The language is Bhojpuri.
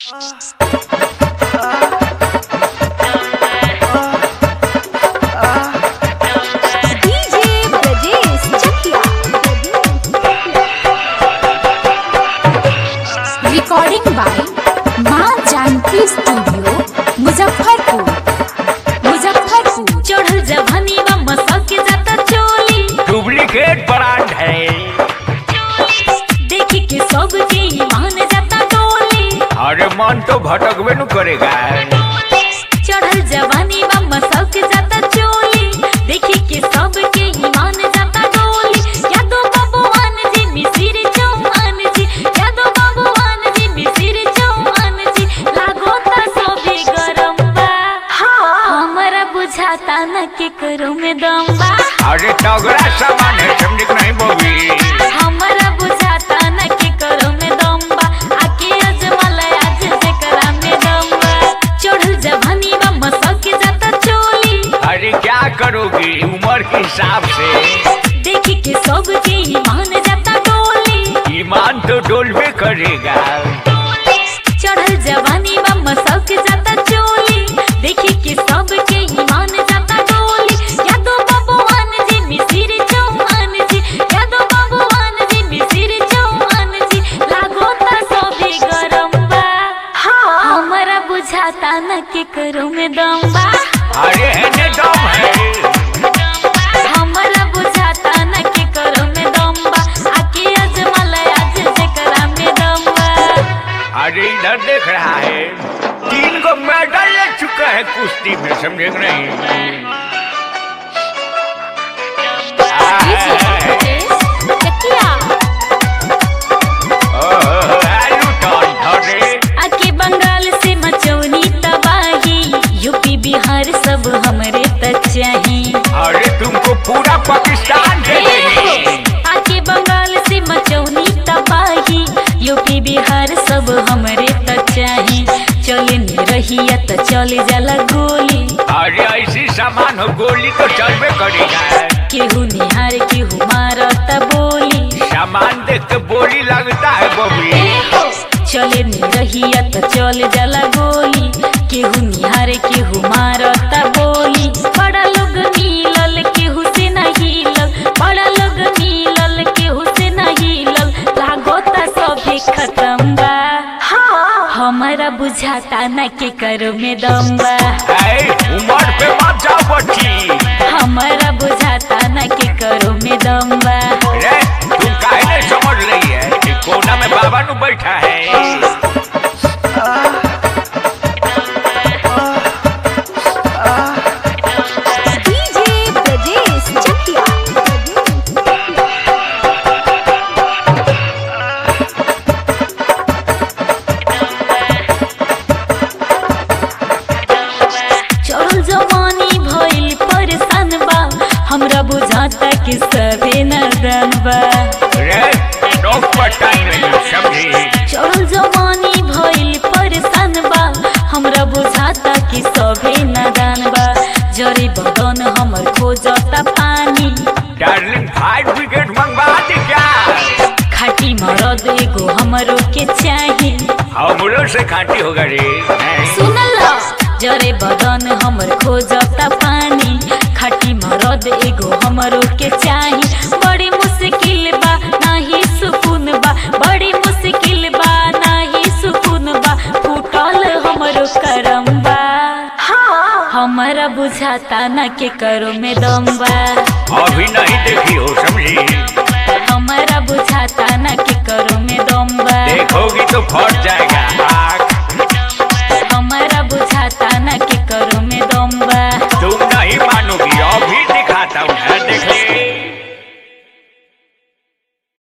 DJ Brajesh Chakia. Recording by माँ जानकी स्टूडियो मुजफ्फरपुर मुजफ्फरपुर चढ़ल जवानी बा मसक के जाता चोली डुप्लीकेट ब्रांड है देखी के सब के ईमान जाता डोली अरे मन तो भटकबे न करेगा चढ़ल जवानी बा मसक के जाता चोली देखी के सब के ईमान जाता डोली यादो बाबूआन जी मिसिर चौहान जी यादो बाबूआन जी मिसिर चौहान जी लागो ता सोबे गरम बा हमरा बुझाता न के करो में दम बा अरे तगड़ा सामान है समझ के नहीं बोगी हमरा बुझाता न के करो में दम बा आके अजमल आज जेकरा में दम बा चढ़ल जवानी बा मसक के जाता चोली अरे क्या करोगी उम्र के हिसाब से देखी के सब के ईमान जाता डोली ईमान तो डोलबे करेगा चढ़ल जवानी बा मसक के जाता चोली देखी के सब के ईमान जाता डोली यादो बाबूआन जी मिसिर चौहान जी यादो बाबूआन जी मिसिर चौहान जी लागो ता सोबे गरम बा हमरा बुझाता न के करो में दम बा अरे है दम है हमरा बुझाता न के करो में दम बा आके अजमल आज जेकरा में दम बा अरे इधर देख रहा है तीन को मेडल ले चुका है कुश्ती में समझे कि नहीं DJ Brajesh Chakia. ओह, आलू टन धरे आके बंगाल से मचौनी तबाही यूपी बिहार सब हमरे तक चाही अरे तुमको पूरा पाकिस्तान दे देंगे आके बंगाल से मचौनी तबाही यूपी बिहार सब हमरे तक चाही चले न रहिया त चले जाला गोली अरे ऐसी सामान हो गोली तो चलबे करेगा केहू निहार केहू मारत बोली सामान देख के बोली लगता है बबी चले न रहिया त चले जाला गोली केहू निहार केहू मारत बोली बड़ा लोग मिलल केहू से न हिलल बड़ा लोग मिलल केहू से न हिलल लागोता सभे खत्म बा हमारा बुझाता न के करो में दम बा ऐ, उमर पे मत जाओ बच्ची हमारा बुझाता न के करो में दम बा रे तुम काहे नहीं समझ रही है कि कोना में बाबा नु बैठा है DJ Brajesh Chakia. चढ़ल जवानी भइल परेशान बा हमरा बुझाता कि सभे नदन बा रे नोक पर टाइम नहीं समझी चढ़ल जवानी भइल परेशान बा हमरा बुझाता कि सभे नदान बा जरे बदन हमर खोजता पानी डार्लिंग फाइव विकेट मंगवा दे क्या खाटी मरद एगो हमरो के चाही हमरो से खाटी होगा रे हैं? सुनल जरे बदन हमर खोजता पानी खाटी मरद एगो हमरो के चाही बड़ी मुश्किल बा नाही सुकून बा बड़ी मुश्किल बा नाही सुकून बा फूटल हमरो करम बा हमरा बुझाता न के करो में दम बा अभी नहीं देखी हो समझी हमरा बुझाता न के करो में दम बा देखोगी तो फट जाएगा